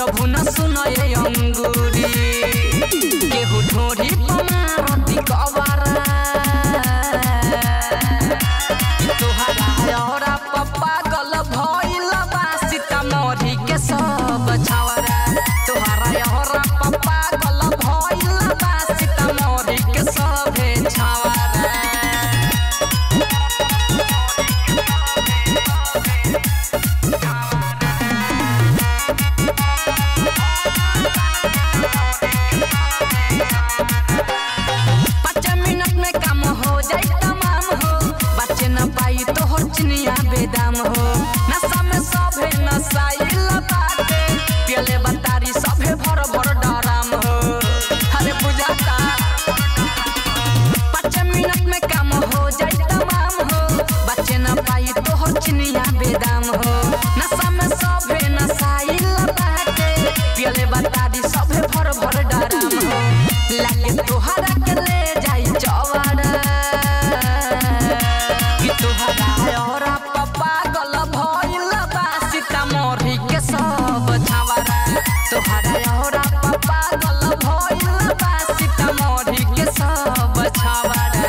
चढ़बू न सुनय अंगूरी केहू ढोरी पमारती कवारा तोहरा लहरा पप्पा गल भइल बा सीतामढ़ी के सब छावरा तोहरा लहरा पप्पा गल भइल बा सीतामढ़ी के सब छावरा पाँच मिनट में काम हो जाए तमाम हो बच्चे न पाई तो हो चिनिया बेदाम हो नशा में सभे नशाइल बाटे पियले बतारी सभे भर भर डराम हो अरे बुझाता पाँच मिनट में काम हो जाए तमाम हो बच्चे न पाई तो हो चिनिया बेदाम हो नशा में सभे नशाइल बाटे पियले बतारी सभे भर भर डराम हो लागे तोहरा के ले जाई चवाड़ा कि तोहरा लहरा पप्पा गल भइल बा सीतामढ़ी के सब छावरा तोहरा लहरा पप्पा गल भइल बा सीतामढ़ी के सब छावरा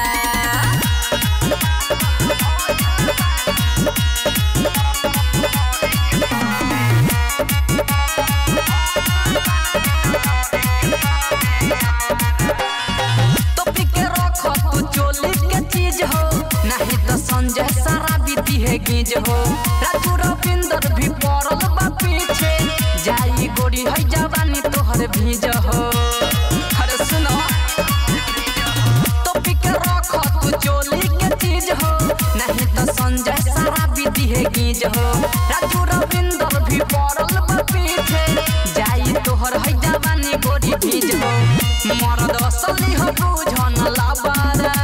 टोपी के रख तू चोली के चीज हो नहीं तो संजय सारा बीती है गीज हो राजू रविंदर भी पड़ल बा पीछे जाई गोरी है जवानी तोहर भीज हो अरे सुनो टोपी के रख तू चोली के चीज हो नहीं तो संजय सारा बीती है गीज हो राजू रविंदर भी पड़ल बा पीछे जाई तोहर है जवानी गोरी भीज हो मरद असली हो बुझन लाबारा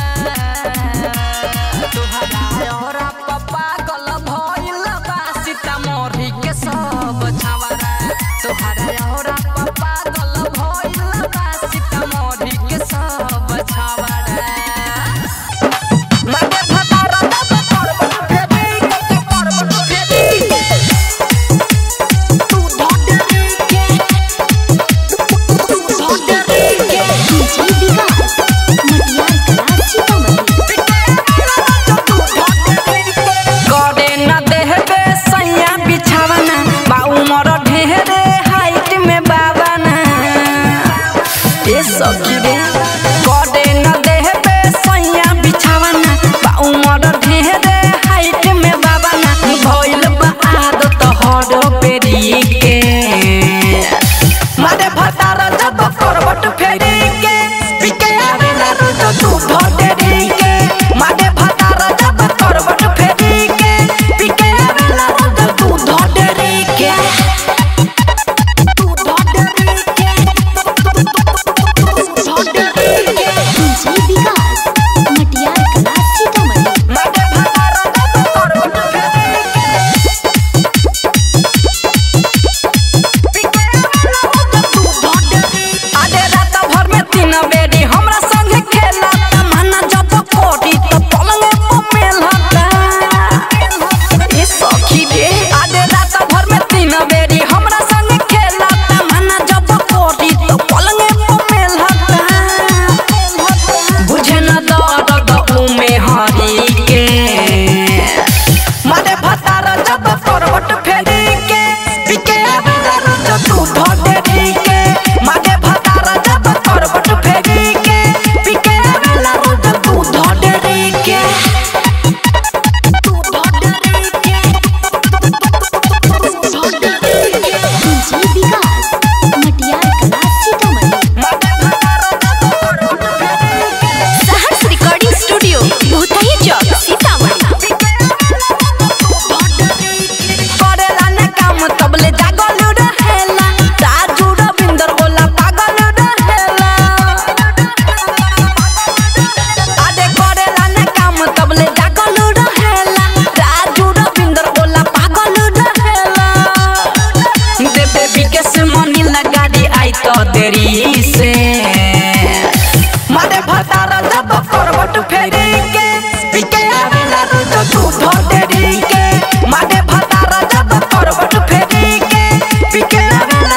तोहरा लहरा पप्पा गल भइल बा सीतामढ़ी के सब छावरा तोहरा लहरा पप्पा गल भइल बा सीतामढ़ी के सब छावरा मागे फटारा दब करब फेबी के करब फेबी तू धोडरी के तू धोडरी के डीजे विकास मटियार कला सीतामढ़ी करे न देहबे सैया बिछावना बा उमर ढेरे हाइट में बावना ए सखी रे करे न देहबे सैया बिछावना बा उमर ढेरे हाइट में बावना भइल बा आदत हर पेरी के मारे भतार जब करबट फेरी के पिके आवेला रोज तू भटेरी के मारे भतार जब करबट फेरी के पिके आवेला रोज तू धटेरी के तू धटेरी के तू धटेरी के डीजे विकास मटियार कला सीतामढ़ी मारे भतार जब करबट फेरी के आधे रात भर में तीन बेरी हमरा संगे खेला तमन्ना जब कोटी तो पलंग पे मेलता ए सखी रे आधे रात भर में तीन बेरी हमरा संगे खेला तमन्ना जब कोटी तो पलंग पे मेलता बुझे न दर्द उमे हरी के मारे भतार जब करवट फेरी के पिके आवेला रोज तू भटेरी के मारे भतार जब करवट फेरी के पिके आवेला रोज तू धटेरी के तू धटेरी के तू धटेरी के डीजे विकास मटियार कला सीतामढ़ी मारे भतार जब करवट फेरी के सहर्ष रिकॉर्डिंग स्टूडियो भूतही चौक सीतामढ़ी करेला न काम तबले जागल रहेला राजू रविंदर बोला पागल रहेला आदे करेला न काम तबले जागल रहेला राजू रविंदर बोला पागल रहेला देबे विकेश मनी लगाड़ी आई तो देरी से मारे भतार जब करवट फेरी के पिके आवेला रोज तू धटेरी के मारे भतार जब करवट फेरी के पिके आवेला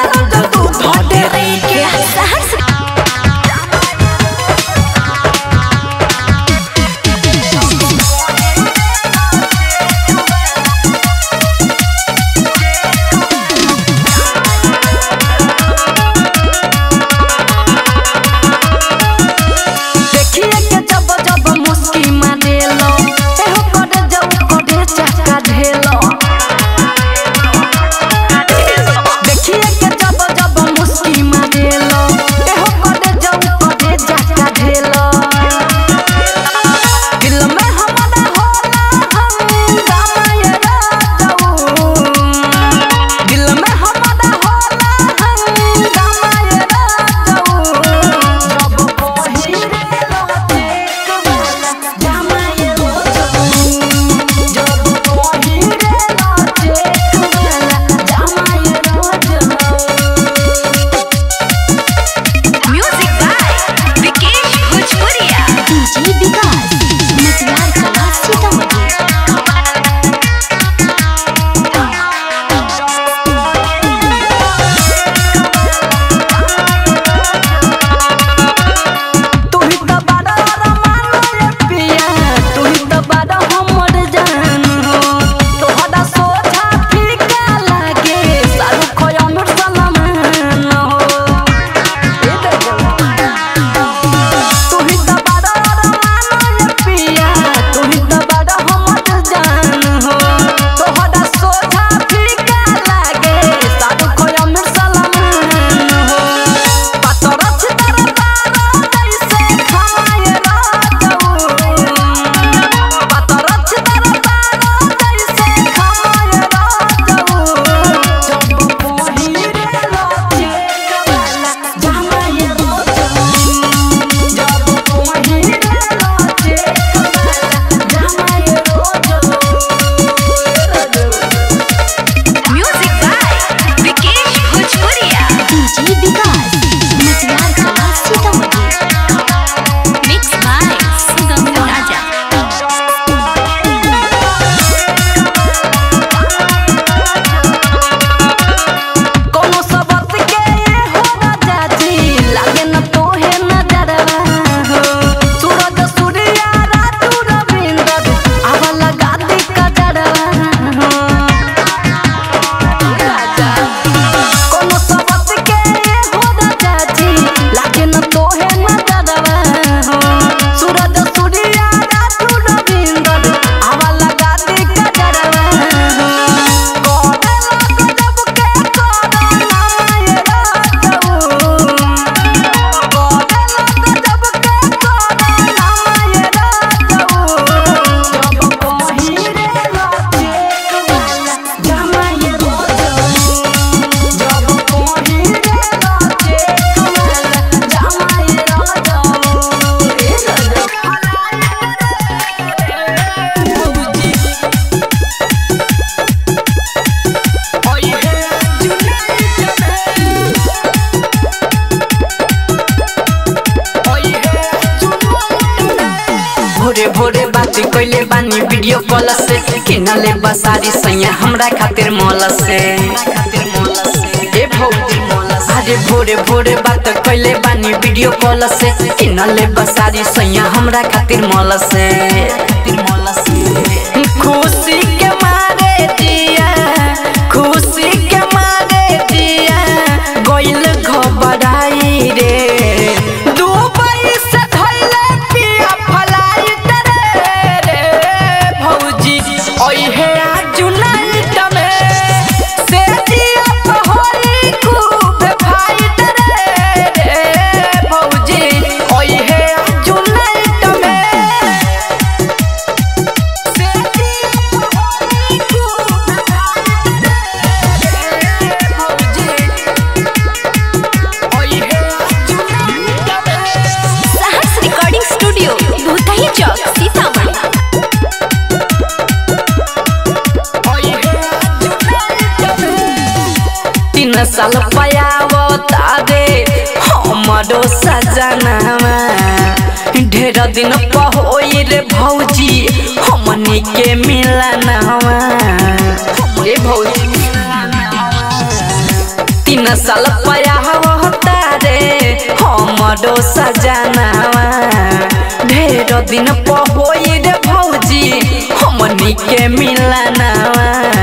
किनले बसारी सैया हमरा खातिर मौल से ए भौजी अरे भोरे भोरे बात कैले बानी वीडियो कॉल से किनले बसारी सैया हमरा खातिर मौल से खुशी के मारे दिया खुशी के मारे दिया गोइल घबराई रे दुबई से धइले पिया फ्लाइट रे रे भौजी ओइहे आज नाइट में से दिया पहरी खूब फाइट रे रे भौजी ओइहे आज नाइट में से दिया पहरी खूब फाइट रे भौजी ओइहे आज नाइट में साहस रिकॉर्डिंग स्टूडियो भूतही चौक सीतामढ़ी तीन साल पयावता रे हमरो सजनावा ढेर दिन पहोई रे भौजी हमनी के मिलनवा रे भौजी तीन साल पयावता रे हमरो सजनावा ढेर दिन पहोई रे भौजी हमनी के मिलनवा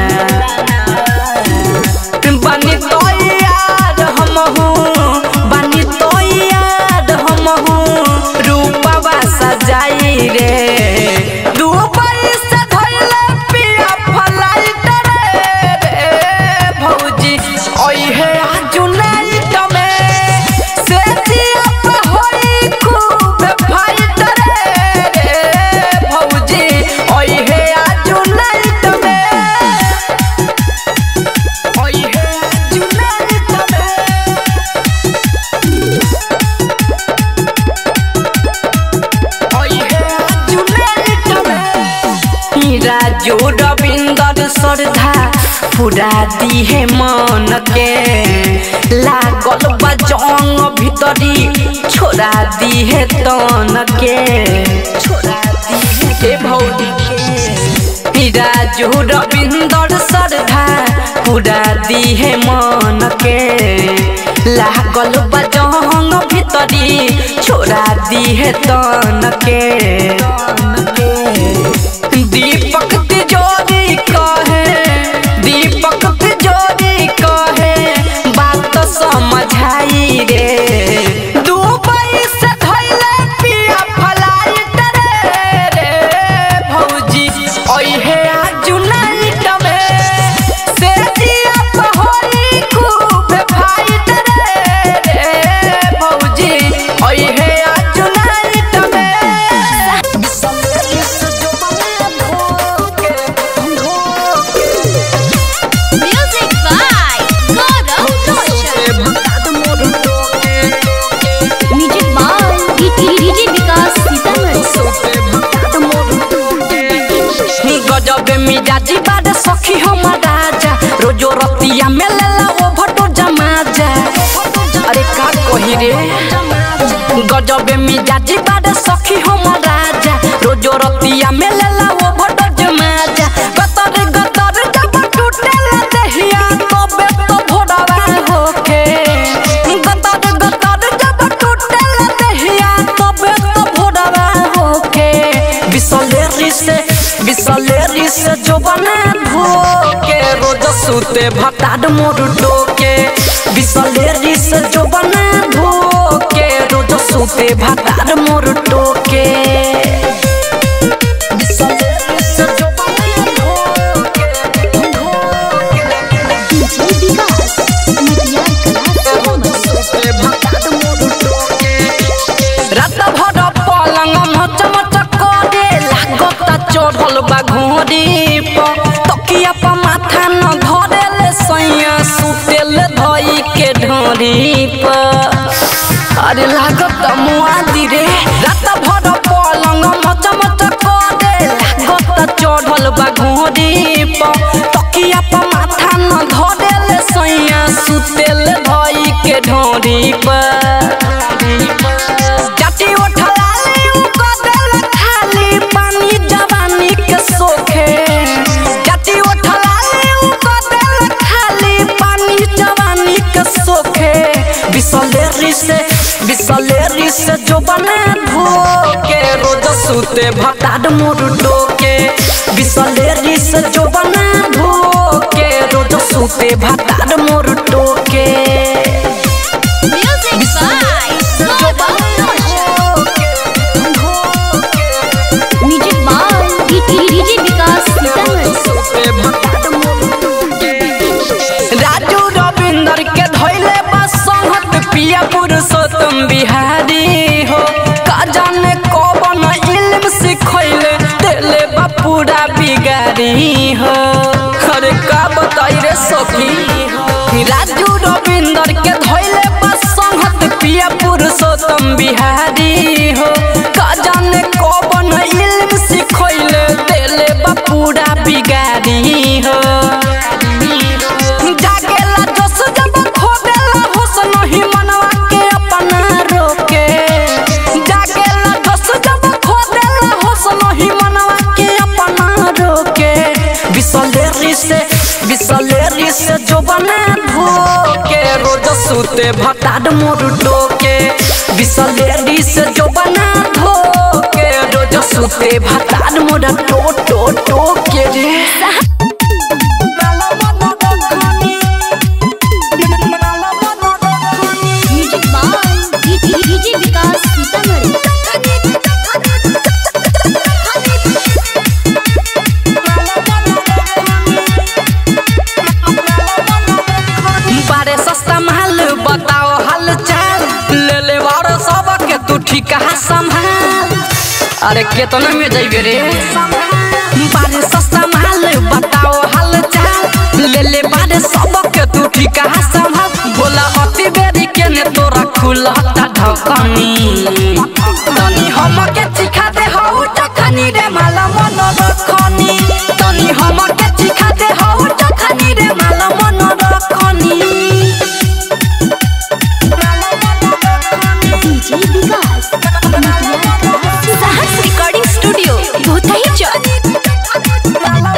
बनी तो याद हम हूँ बनी तो याद हम हूँ रूपवा सजाई रे दुबई से धइले पिया फ्लाइट रे रे भौजी ओइहे आज नाइट में से जिया पे होई खूब फाइट रे रे भौजी ओइहे आज नाइट में ओइहे जुनाइट में ओइहे जुनाइट में राजू रविंदर श्रद्धा पूरा दिहे मन के लागल बजंग भीतरी छोड़ा दिहे तन के छोड़ा दिहे भौजी के राजू रविंदर श्रद्धा पूरा दिहे मन के लागल बजंग भीतरी छोड़ा दिहे तन के दीपक तिजोरी कहे दीपक तिजोरी कहे बात समझाई रे दुबई से धइले पिया फ्लाइट रे रे भौजी ओइहे आज नाइट में से जिया पहरी खूब फाइट रे रे भौजी ओइहे आज नाइट में music by Gaurav Roshan music by DJ Vikas Sitamarhi गजब मिजाजी बारे सखी हमर राजा रोजो रतिया में लेला ओ भटो जमा जा अरे का कही रे गजब मिजाजी बारे सखी हमर राजा रोजो रतिया में लेला ओ भटो जमा जा गतर गतर जब टूटेला देहिया तबे तो भोरवा होके गतर गतर जब टूटेला देहिया तबे तो भोरवा होके बिसलेरी से बिसलेरी से जो बने धोके रोज सूते भटाड मोर डोके बिसलेरी से जो बने धोके रोज सूते भटाड मोर डोके बिसलेरी से जो बने धोके, धोके, डीजे विकास मटियार कला सीतामढ़ी रात भर पलंग मच मच करे लागत चढ़ल बा घोड़ी पर तकिया पर माथा न धरेले सैया सुतेल धई के ढोरी पर अरे लागत मुआदी रे रात भर पलंग मच मच करे लागत चढ़ल बा घोड़ी पर तकिया पर माथा न धरेले सैया सुतेल धई के ढोरी पर जाति उठलाली उ कदल खाली पानी जवानी के सोखे से बिसलेरी से जो बने धोके रोज सुते भताड मोर डोके बिसलेरी से जो बने धोके रोज सुते भताड मोर डोके music by music by DJ Vikas Sitamarhi Raju Ravinder के धैले बस संहत पिया पुरुषोत्तम बिहारी हो का जाने कौन इल्म सिखैले देले बा पूरा बिगारी हो अरे का बताई रे सखी राजू रविंदर के धैले बस संहत पिया पुरुषोत्तम बिहारी हो का जाने कौन इल्म सिखैले देले बा पूरा बिगारी हो जागेला जोश जब खोदेला होश नहीं मनवा के अपना रोके जागेला जोश जब खोदेला होश नहीं मनवा के अपना रोके बिसलेरी से बिसलेरी से जो बने धोके रोज सुते भताड मोर डोके बिसलेरी से जो बने धोके रोज सुते भताड मोर टो टो टोके रे music by DJ Vikas Sitamarhi बारे सस्ता महल बताओ हाल चाल ले ले बारो सब के तू ठीक संभाल अरे केतना में जाइबे रे बारे सस्ता महल बताओ हाल चाल ले ले बारे सब के तू ठीक संभाल बोला अति बेरी के ने तोरा खुलता ढकनी तनी हम के चिखा दे हौ टखनी रे माला मन रखनी तनी हम के चिखा दे हौ टखनी रे माला मन रखनी डीजे विकास साहस रिकॉर्डिंग स्टूडियो भूतही चौक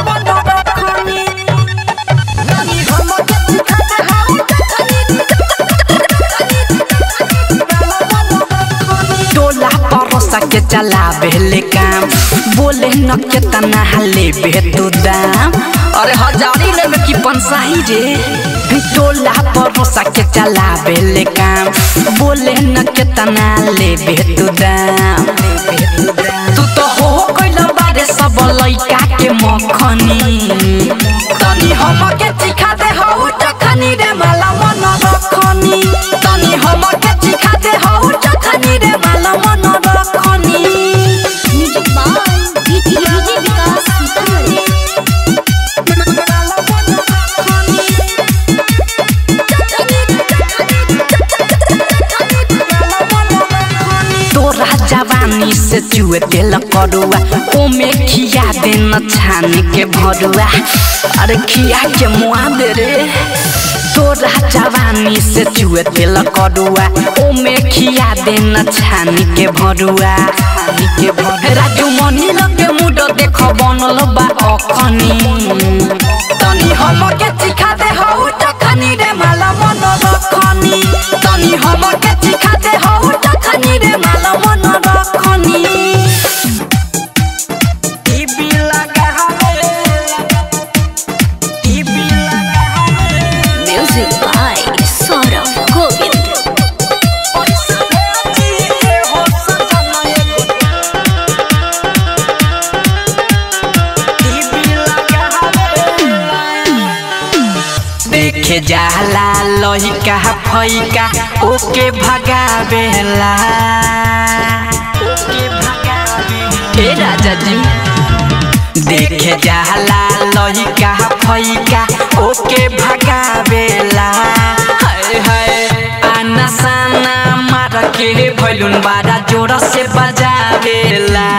टोला परोसा के चला बेले काम बोले न के तना हले बे तू दाम अरे हजारी ले में की पंसाही रे टोला परोसा के चला बेले काम बोले न के तना ले बे तू दाम तू तो हो कइला बारे सब लइका के मखनी तनी हम के चिखा दे हौ टखनी रे माला मन रखनी तनी हम के चिखा दे हौ टखनी रे माला मन रखनी music by DJ Vikas Sitamarhi तोरा जवानी से चुए तेल करुआ ओमे खिया दे न छान के भरुआ अरे खिया के मुआ दे रे तोरा जवानी से चुए तेल करुआ ओमे खिया दे न छान के भरुआ के भरुआ राजू मनी लगे मुड देख बनल बा अखनी तनी हम के चिखा दे हौ टखनी रे माला मन रखनी तनी हम के चिखा दे हौ टखनी रे माला मन रखनी टीवी लगा हवे टीवी लगा हवे म्यूजिक बाय सौरभ गोविंद पैसा भेजी हो सजन टीवी लगा हवे देखे जाला लहिका फैका ओके भगावेला ओके भगावे ए राजा जी देखे जाला लहिका फैका ओके भगावेला हाय हाय आना साना मार के भैलुन बारा जोर से बजावेला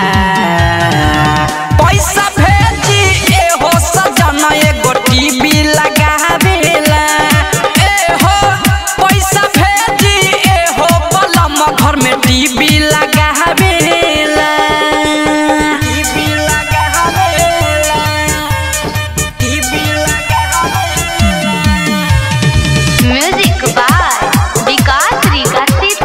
पैसा भेजी ए हो सजन एगो टीवी लगावेला ए हो पैसा भेजी ए हो बलम घर में टीवी लगावेला टीवी लगावेला टीवी लगावेला म्यूजिक बाय विकास रिका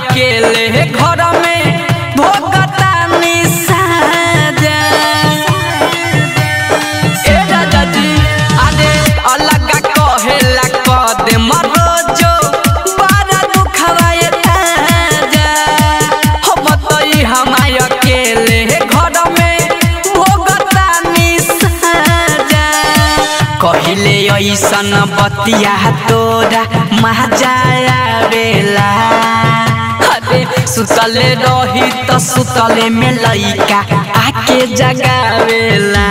अकेले घर में भोगता निसाजा ए राजा जी अरे अलग कहेला कदे मरोजो बड़ा दुखवा ये ताजा हम तई हमाय अकेले घर में भोगता निसाजा कहिले ऐसन बतिया तोरा महाजाया बेला अरे सुतले रही त सुतले में लइका आके जगावेला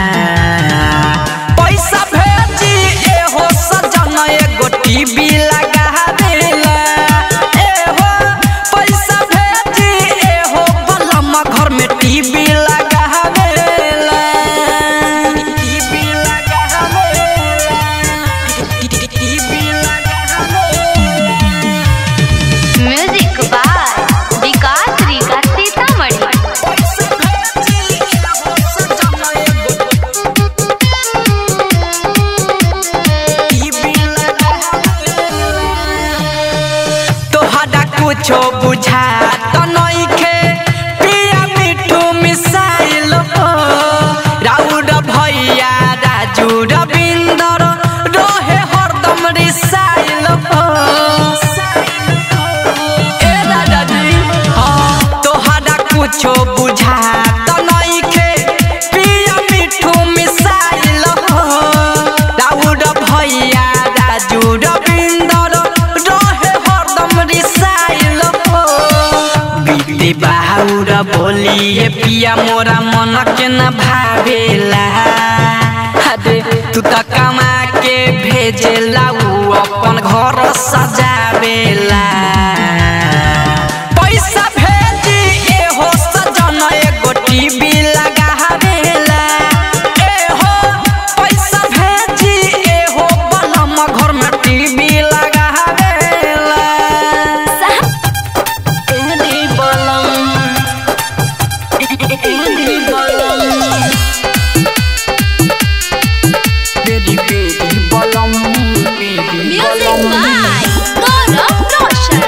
पैसा भेजी एहो सजन एगो टीवी लगा देला एहो पैसा भेजी एहो बलम घर में टीवी लगा देला टीवी लगा देला टीवी लगा देला म्यूजिक बाय विकास रीगा सीतामढ़ी तोहरा कुछो बुझा त नइखे पिया मिठू मिसाइल हो राउर भैया राजू रविंदर रहे हरदम रिसाइल हो ए दादा जी हाँ तोहरा कुछो बुझा त नइखे पिया मिठू मिसाइल हो राउर भैया राजू रविंदर रहे हरदम रिसाइल हो बीते बाहुर बोलिए पिया मोरा मन के न भावेला अरे तू त कमा के भेजेला उ अपन घर सजावेला पैसा भेजी एहो सजन एगो टीवी लगावेला एहो पैसा भेजी एहो बलम घर में टीवी लगावेला एदी बलम एदी बलम बेदी बेदी बलम बेदी म्यूजिक बाय गौरव रोशन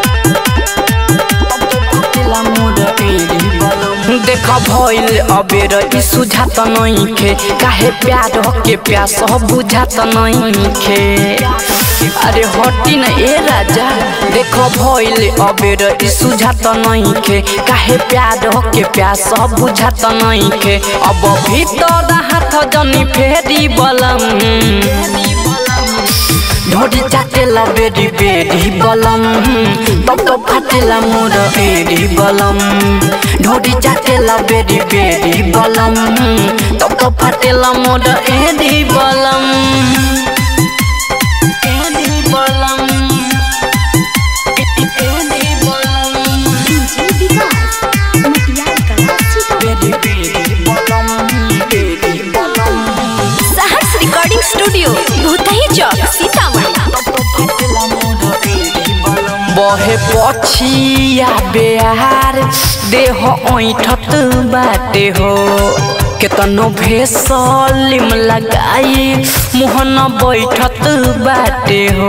देख भइल अबेर ई सुझात नइखे काहे प्यार के प्यास बुझात नइखे अरे हटी न ए राजा देख भइल अबेर ई सुझात नइखे काहे प्यार के प्यास बुझात नइखे अब भीतर हाथ जनी फेरी बलम ढोडी चाटेला बेडी बेडी बलम तब तो फाटेला मोर एडी बलम ढोडी चाटेला बेडी बेडी बलम तब तो फाटेला मोर एडी बलम एडी बलम एडी बलम बेडी बेडी बलम बेडी बलम सहर्ष रिकॉर्डिंग स्टूडियो भूतही चौक सीतामढ़ी बहे पछिया बेहार देह ऐठत बाटे हो केतनो भेसलिम लगाई मुहन बैठत बाटे हो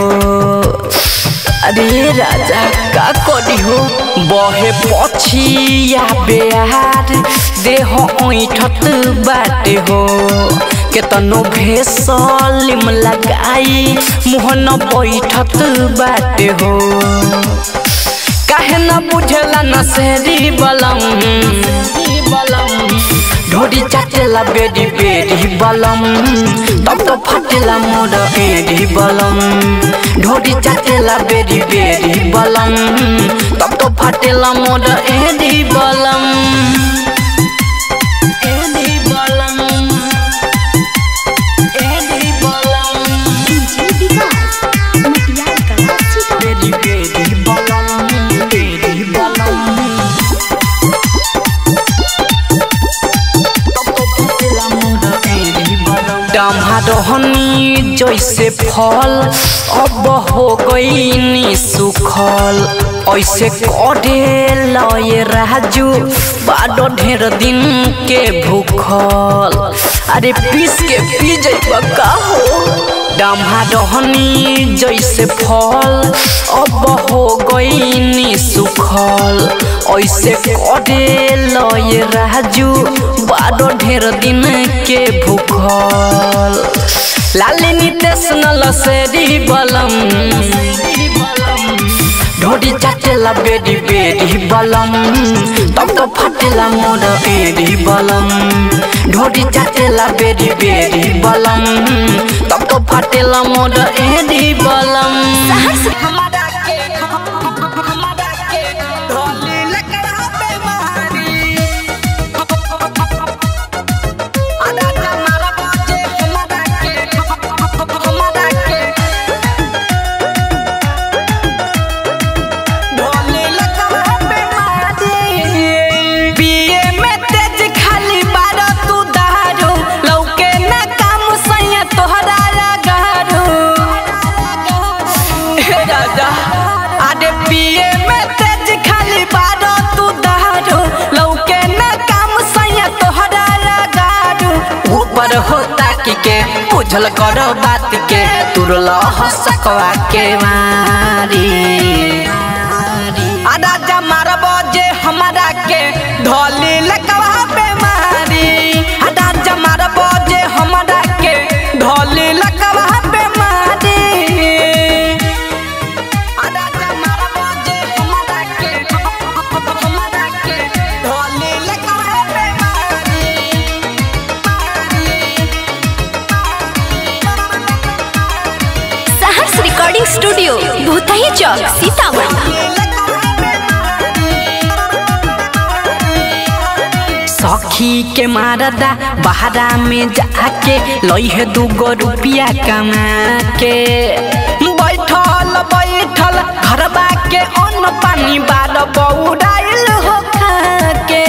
अरे राजा का करी हो बहे पछिया बेहार देह ऐठत बाटे हो केतनो भेसलिम लगाई मुहन बैठत बाटे हो काहे न बुझेला न सेरी बलम ढोडी चाटेला बेडी बेडी बलम तब तो फाटेला मोर एडी बलम ढोडी चाटेला बेडी बेडी बलम तब तो फाटेला मोर एडी बलम एडी बलम एडी बलम बेडी बेडी बलम बेडी बलम डमहनी जैसे फल अब हो गई सुखल ऐसे करे लय राजू बाडो ढेर दिन के भूखल अरे पीस के पी जैब का हो डम्हा रहनी जैसे फल अब हो गईनी सुखल ऐसे करे लय राजू बारो ढेर दिन के भूखल लाली नितेश नल सेरी बलम ढोडी चाटेला बेडी बेडी बलम तब तो फाटेला मोर एडी बलम ढोडी चाटेला बेडी बेडी बलम तब तो फाटेला मोर एडी बलम हमारा के हमारा के ढोली लकड़ा पे मारी आधा हमारा बाजे हमारा के हमारा के ढोली लकड़ा पे मारी पिए में तेज खाली बारा तू दारू लौके ना काम सैया तोहरा लगारू हे राजा आडे पिए में तेज खाली बारा तू दारू लौके ना काम सैया तोहरा लगारू ऊपर होता की के बुझल करो बात के तुरल हसकवा के मारी आधा जमार बजे हमारा के ढोली लकवा पे मारी आधा जमार बजे हमारा के ढोली लकवा पे मारी आधा हमारा बाजे हमारा के हमारा के ढोली लकड़ा पे सहर्ष रिकॉर्डिंग स्टूडियो भूतही चौक सीतामढ़ी सखी के मारदा बहरा में जाके लइहे दूगो रुपिया कमा के बैठल बैठल घरबा के अन्न पानी बाल बौराइल हो खा के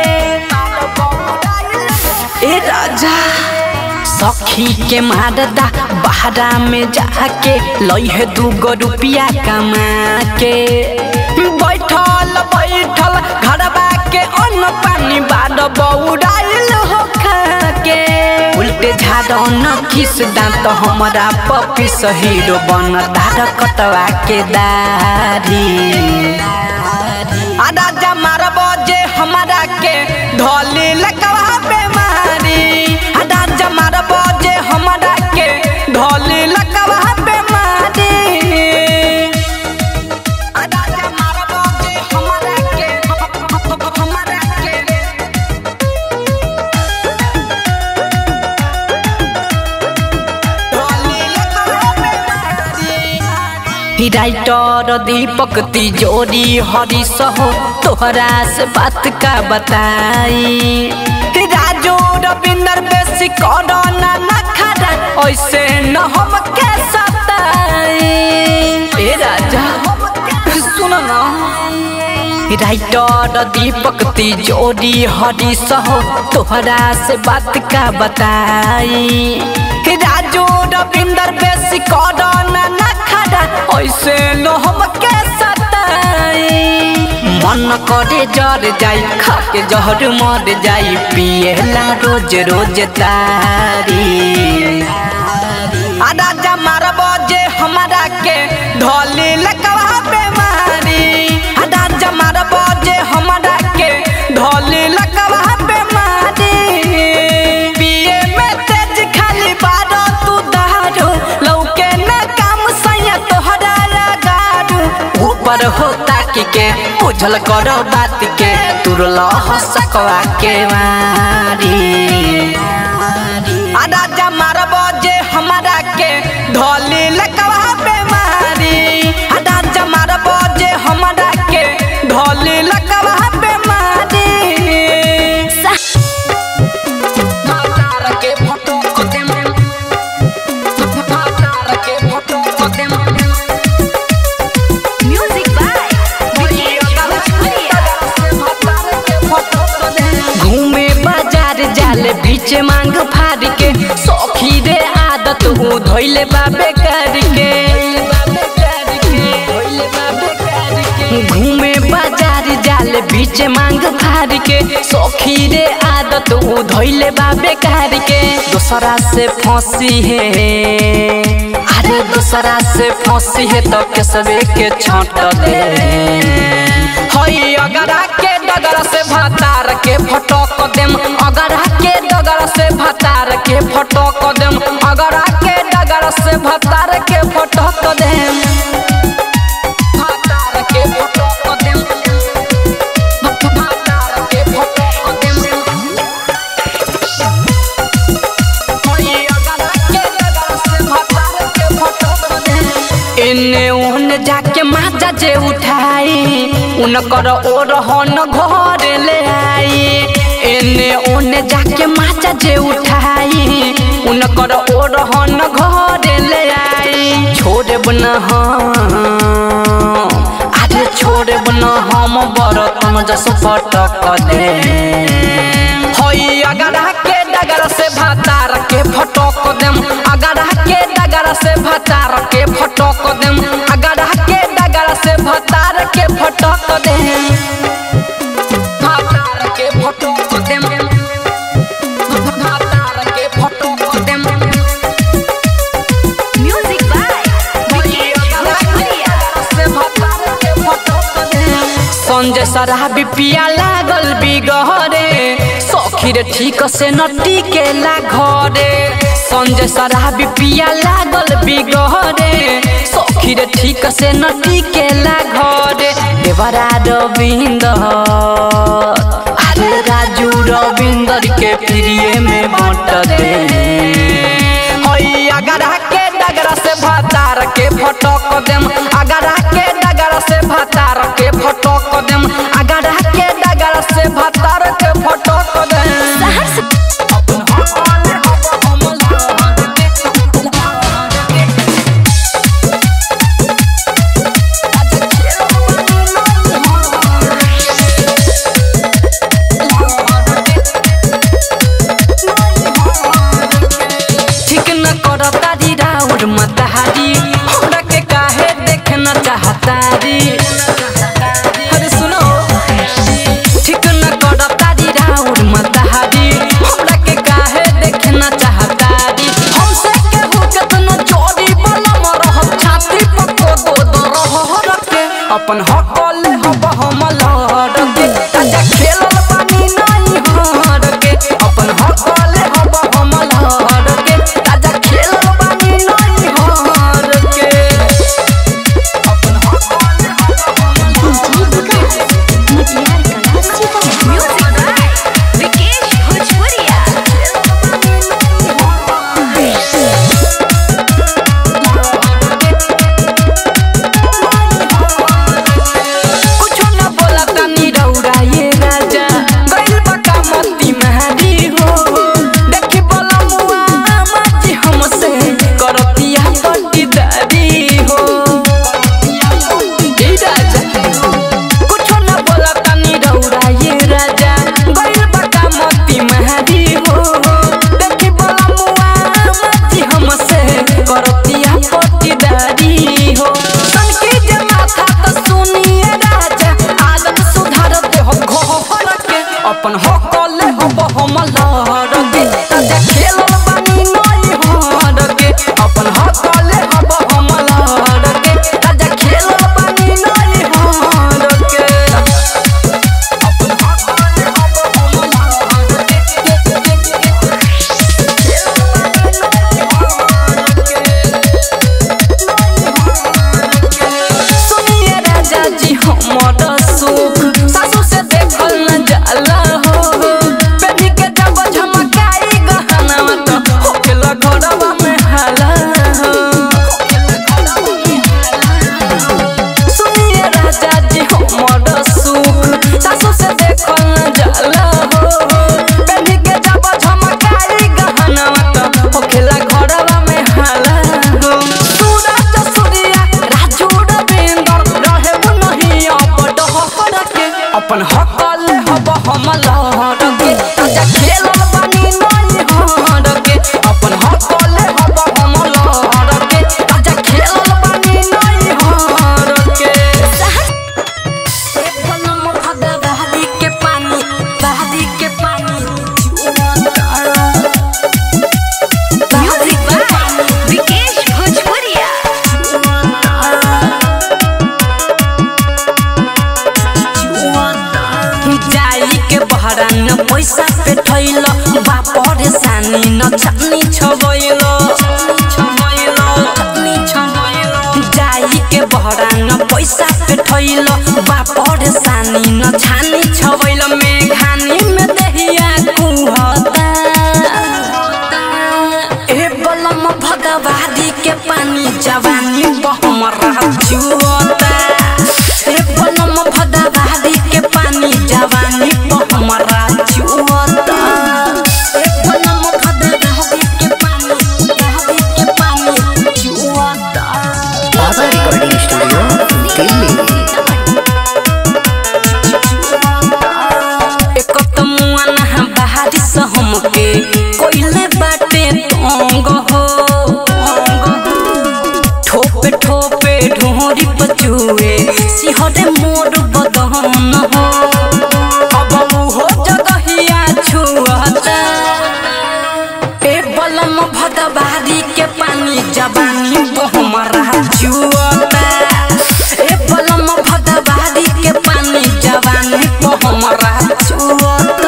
ए राजा सखी के मारदा बहरा में जाके लइहे दूगो रुपिया कमा के बैठल बैठल घरबा के अन्न पानी बाद बौराइल हो खा के उल्टे झाड़ न खिस दांत हमरा पपी हीरो बन दार कटवा के दारी आधा जमार बजे हमारा के ढोली लकवा पे मारी आधा जमार बजे हमारा के ढोली लकवा पे मारी आधा हमारा बाजे हमारा के हमारा के ढोली लकड़ा पे मारी राइटर दीपक तिजोरी हरी सहो तोहरा से बात का बताई राजू रविंदर बेसी करो ना ना खड़ा ऐसे न हम के सताई ए राजा सुनो ना राइटर दीपक तिजोरी हरी सहो तोहरा से बात का बताई राजू रविंदर बेसी करो ना ना खड़ा ऐसे न हम के सताई मन करे जर जाई खा के जहर मर जाई पिएला रोज रोज तारी आधा जमार बजे हमारा के ढोली लकवा पे मारी आधा जमार बजे हमारा के ढोली लकवा पे मारी पिए में तेज खाली बारो तू दारू लौके ना काम सैया तोहरा लगारू ऊपर होता की के बुझल करो बात के तुरल हसकवा के मारी आधा जमार बजे हमारा के ढोली लकवा पे मारी आधा जमार बजे हमारा के ढोली लकवा पे मारी मातार के फोटो को दे मातार के फोटो को दे म्यूजिक बाय विकेश भोजपुरिया मातार के फोटो को दे घूमे बाजार जाले बीच मांग फाड़ के सौखी रे आदत हूँ धोइले बाबे करके घूमे बाजार जाले पीछे मांग फार के सखी रे आदत उ धैले बा बेकार के दूसरा से फंसी है अरे दूसरा से फंसी है तो केसवे के छाट दे हई अगरा के डगर से भतार के फटक देम अगरा के डगर से भतार के फटक देम अगरा के डगर से भतार के फटक देम भतार के फटक देम भतार के फटक देम हई अगरा के डगर से भतार के फटक देम एने ओने जाके माजा जे उठाई उनकर ओ रहन घर ले आई एने ओने जाके माजा जे उठाई उनकर ओ रहन घर ले आई छोड़े बना अरे छोड़े बना हम बरतन जस फटक दे हई अगरा के डगर से भातार के फटक देम अगरा के डगर से भातार के फटक देम अगरा के डगर से भातार के फटक देम भातार के फटक देम भातार के फटक देम म्यूजिक बाय विकेश भोजपुरिया से भातार के फटक देम संजय शराबी पिया लागल बिगहरे सखीर ठीक से न टिकेला घरे संजय शराबी पिया लागल बिगहरे सखीर ठीक से न टिकेला घरे देवरा रविंदर अरे राजू रविंदर के प्रिय में बांट दे हई अगरा के डगरा से भातार के फटक देम अगरा के डगरा से भातार के फटक देम अगरा के डगरा से भातार के फटक देम ठीक न कर तारी राउर मतहारी हमरा के काहे देखना चाहतारी अरे सुनो ठीक न कर तारी राउर मतहारी हमरा के काहे देखना चाहतारी हमसे केहू केतनो चोरी वाला मरह छाती पको दो दरह रखे अपन हकल हब हम लहर के ताजा खेलल पानी नहीं हर के अपन हकल हब हम लहर के ताजा खेलल पानी नहीं हर के अपन हकल हब हम म्यूजिक बाय विकेश भोजपुरिया पैसा पे ठैल बा परेशानी न छानी छबैल जाई के बहरा न पैसा पे ठैल बा परेशानी न छानी छबैल में खानी में दहिया कुहता ए बलम भगवादी के पानी जवानी बहमरा जुअता ए बलम भगवादी के पानी जवानी बहमरा जुअता ए बलम भगवादी के पानी जवानी के पानी जुअता बाबा रिकॉर्डिंग स्टूडियो दिल्ली एक त मुआन बाहरी से हमके कोइले बाटे तंग हो ठोपे ठोपे ढोरी पचुए सिहरे मोर बदन हो अब हो जगहिया छुअता ए बलम भदबारी के पानी जवानी बहमरा जुअता ए बलम भदबारी के पानी जवानी बहमरा जुअता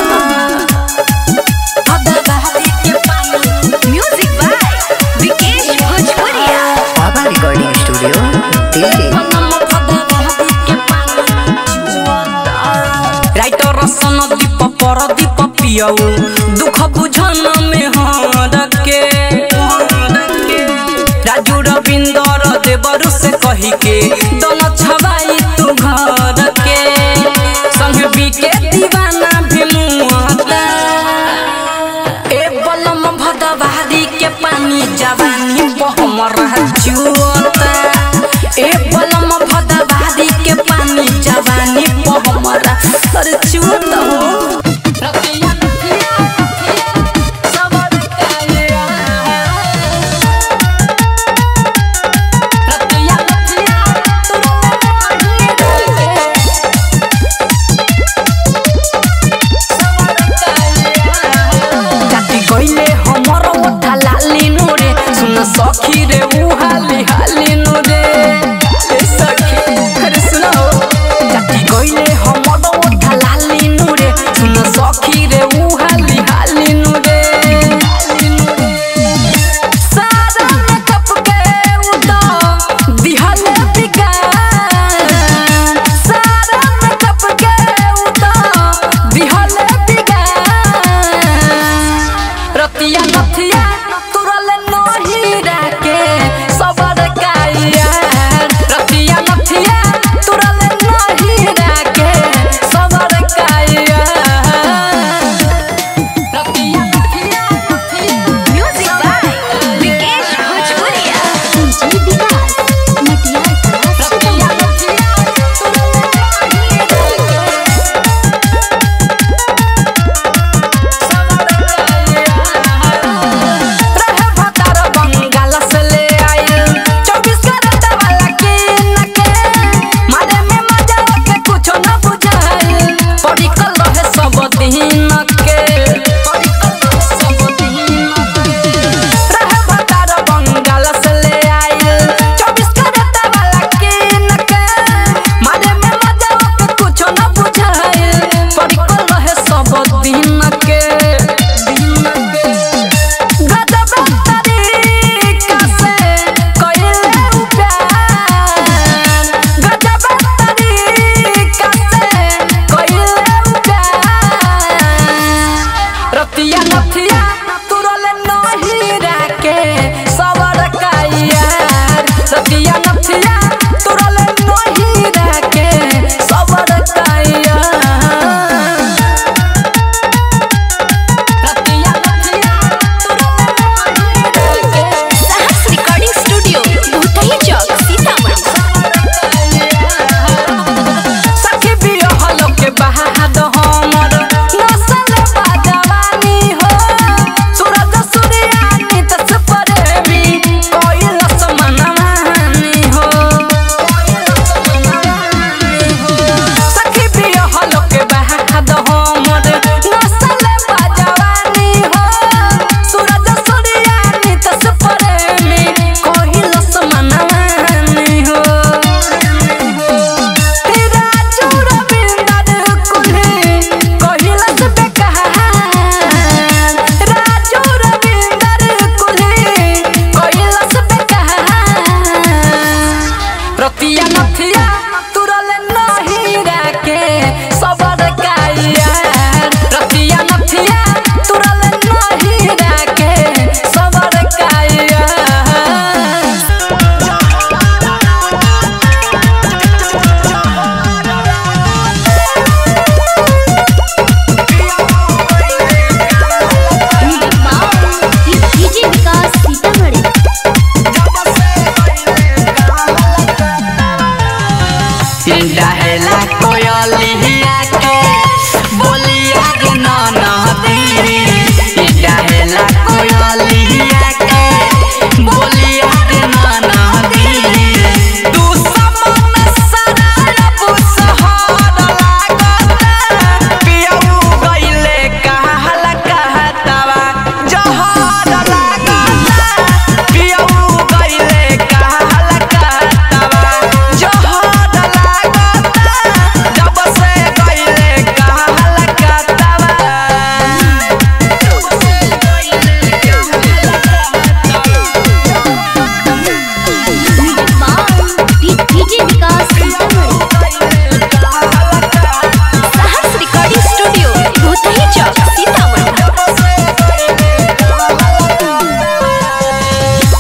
भदबारी के पानी म्यूजिक बाय विकेश भोजपुरिया बाबा रिकॉर्डिंग स्टूडियो दिल्ली बलम भदबारी के पानी जुअता राइटर सन दीप पर दीप पियौ दुख बुझन में हर के राजू रविंदर देवरु से कही के दन छवाई तू घर के संग बीके दीवाना भी मुहता ए बलम भदवारी के पानी जवानी बहमरा जुअता ए बलम भदवारी के पानी जवानी बहमरा अरे जुअता हो रतिया रतिया सबर कालिया रतिया रतिया काटी गइले हमर ओठा लाली नुरे सुन सखी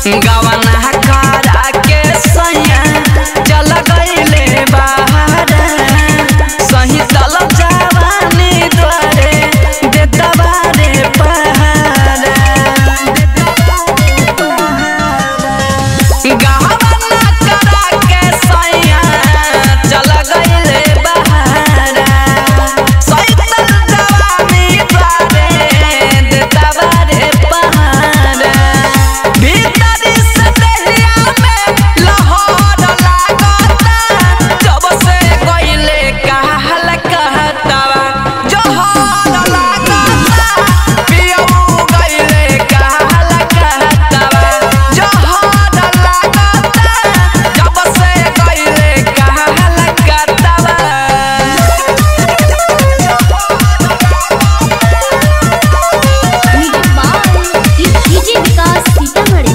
गवना करा के सैया चल गईले बाहर सही तल जवानी द्वारे देता बारे पहाड़ गहना करा के सैया चल गईले बाहर सही तल जवानी द्वारे देता बारे पहाड़ भीतरी से देहिया में लहर लागता जब से गईले कहल कहतवा जोहर लागता पियऊ गईले कहल कहतवा जोहर लागता जब से गईले कहल कहतवा डीजे विकास सीतामढ़ी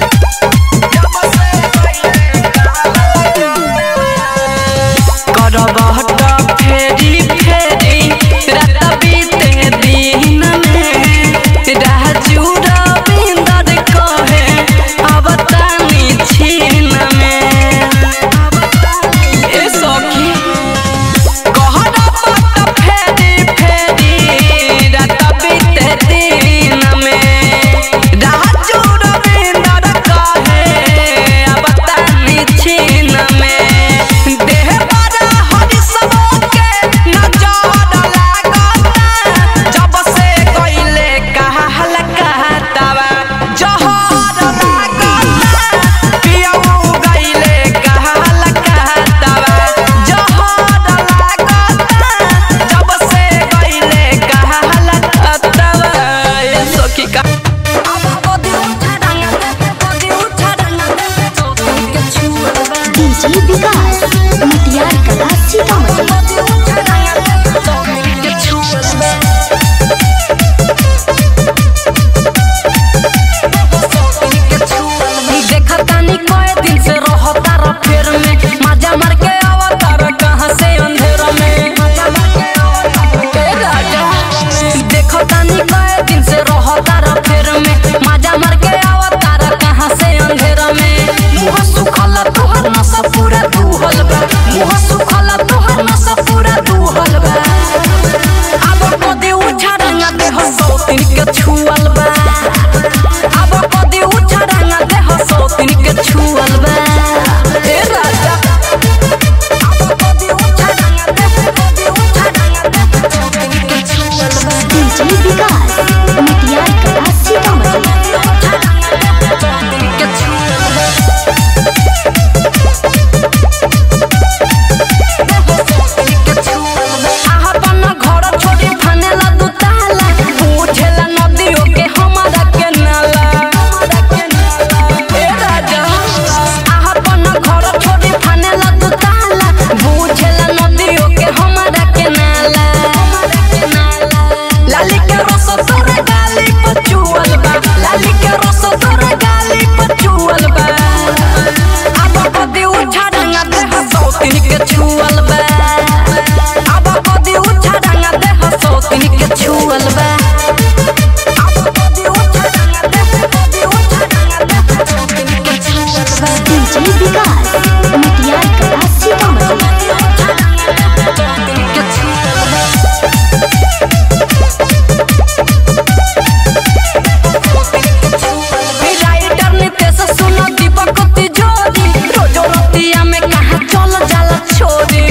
करबहट फेरी फेरी रात बीते दिन में राजू रविंदर कहे अब तानी छीन में ए सखी कहरबहट फेरी फेरी रात बीते दिन में राजू रविंदर कहे अब तानी छीन में देह बड़ा हरि सब के नजर लागता जब से गईले कहल कहतवा जहर लागता पियऊ गईले कहल कहतवा जहर लागता जब से गईले कहल कहतवा ए सखी का डीजे विकास मटियार कला सीतामढ़ी देखतानी कए दिन से रहता र फेर में मजा मार के आवता र कहां से अंधेर में ए राजा देखतानी कए दिन से रहता र फेर में मजा मार के आवता र कहां से अंधेर में मुंह सुखल तोहर नस पूरा दुहल बा मुंह सुखल तोहर नस पूरा दुहल बा अब कदी उठा रंगा देह सौतिन के छुअल बा अब कदी उठा रंगा देह सौतिन के छुअल बा ए राजा अब कदी उठा रंगा देह कदी उठा रंगा देह सौतिन के छुअल बा डीजे विकास मटियार कला सीतामढ़ी के छुअल बा अपन घर छोड़ी फनेला दू ताला पूछेला नदियों के हमारा के नाला ए राजा अपन घर छोड़ी फनेला दू ताला पूछेला नदियों के हमारा के नाला लाली के रस तोरे गाली पर चुअल बा लाली के रस तोरे गाली पर चुअल बा अब कदी उठा रंगा देह सौतिन के छुअल बा अब कदी उठा रंगा देह सौतिन के छुअल बा अब कदी उठा रंगा देह कदी उठा रंगा देह सौतिन के छुअल बा डीजे विकास मटियार कला सीतामढ़ी राइटर नितेश सुनो दीपक तिजोरी रोजो रतिया में कहाँ चल जाला छोरी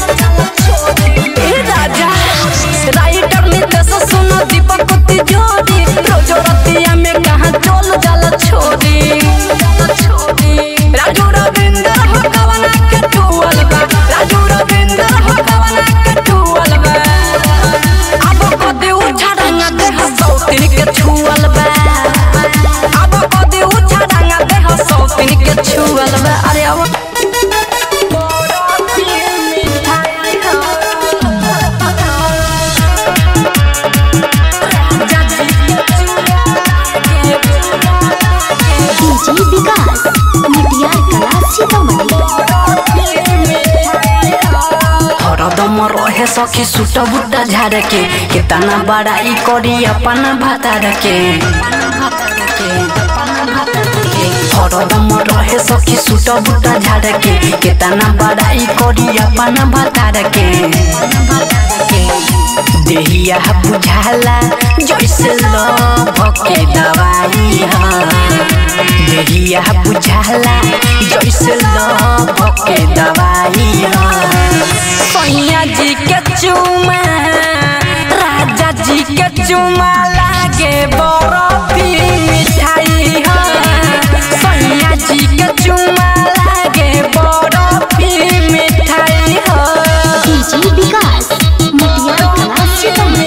ए राजा राइटर नितेश सुनो दीपक तिजोरी रोजो रतिया में कहाँ चल जाला छोरी राजू रविंद्र हो कवना के टुअल बा राजू रविंद्र हो कवना के टुअल बा अब कदी उठा रंगा देह सौतिन के छुअल बा अब कदी उठा रंगा देह सौतिन के छुअल बा अरे अब डीजे विकास मटियार कला सीतामढ़ी हरदम रहे सखी सुट बुट्टा झाड़ के कितना बड़ाई करी अपन भातार के हरदम रहे सखी सूट बूटा झाड़ के केतना बड़ाई करी अपन भतार के देहिया बुझाला जैसे लभ के दवाई ह देहिया बुझाला जैसे लभ के दवाई ह सैया जी के चुमा राजा जी के चुमा लागे बरफी मिठाई ह सैया जी के चुमा लागे बरफी मिठाई ह डीजे विकास मोतिया कला सीतामढ़ी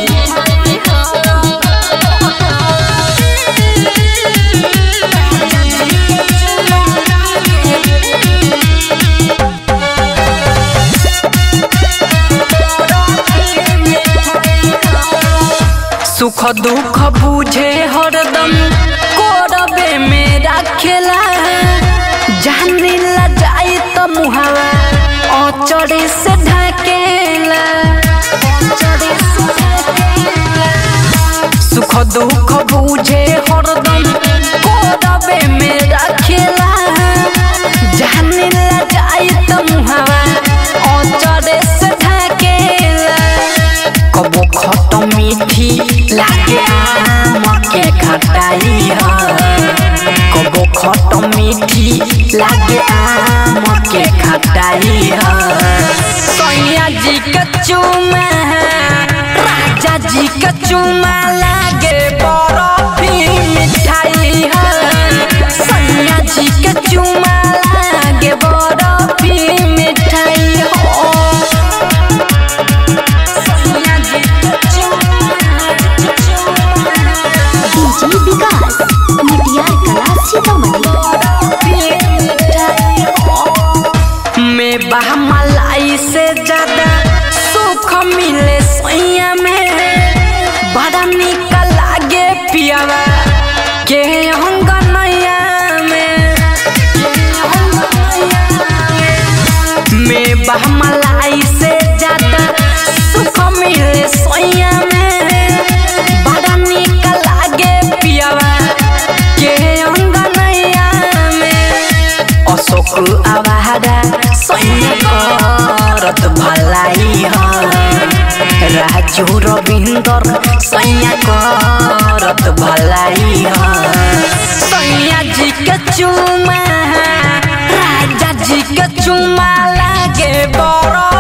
सुख दुख बुझे हरदम कोरबे में रखेला जाने ला जाई तो मुहावा औचड़े से ढकेला सुख दुख बुझे हरदम कोरबे में रखेला जाने ला जाई तो मुहावा औचड़े से ढकेला कबो खट मीठी लागे आम के खटाई ह कबो खट मीठी लागे आम के खटाई ह सैया जी के चुमा राजा जी के चुमा लागे बरफी मिठाई ह सैया जी के चुमा लागे बरफी मिठाई हो डीजे विकास मोतिया कला सीतामढ़ी में बह मलाई से ज्यादा सुख मिले सैया में बड़ा निक लागे पियावा के अंगनैया में में बह मलाई से ज्यादा सुख मिले सैया में बड़ा निक लागे पियावा के अंगनैया में अशोक आवारा सैन्य करत भलाई ह राजू रविंदर सैया करत भलाई ह सैया जी के चुमा राजा जी के चुमा लागे बड़